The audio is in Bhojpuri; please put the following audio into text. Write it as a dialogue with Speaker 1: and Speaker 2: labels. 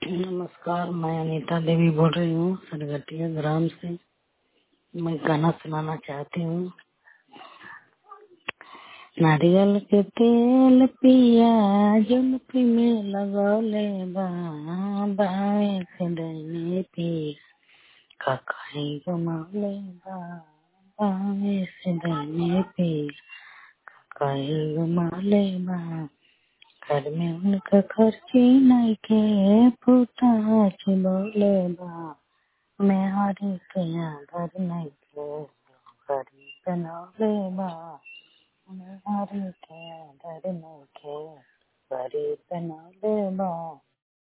Speaker 1: नमस्कार मैं अनीता देवी बोल रही हूँ सरगटिया ग्राम से मैं गाना सुनाना चाहती हूँ नारियल के तेल पिया जुल्फी में लगौले बा बावे से डैने पी ककाई गमौले बा बावे से डैने पी ककाई गमौले बा घर में उनका खर्ची नहीं के फूटा बोले बा मैं हरी के घर नहीं के गरी बनौले बा मैं हरी के घर नहीं के गरी बनौले बा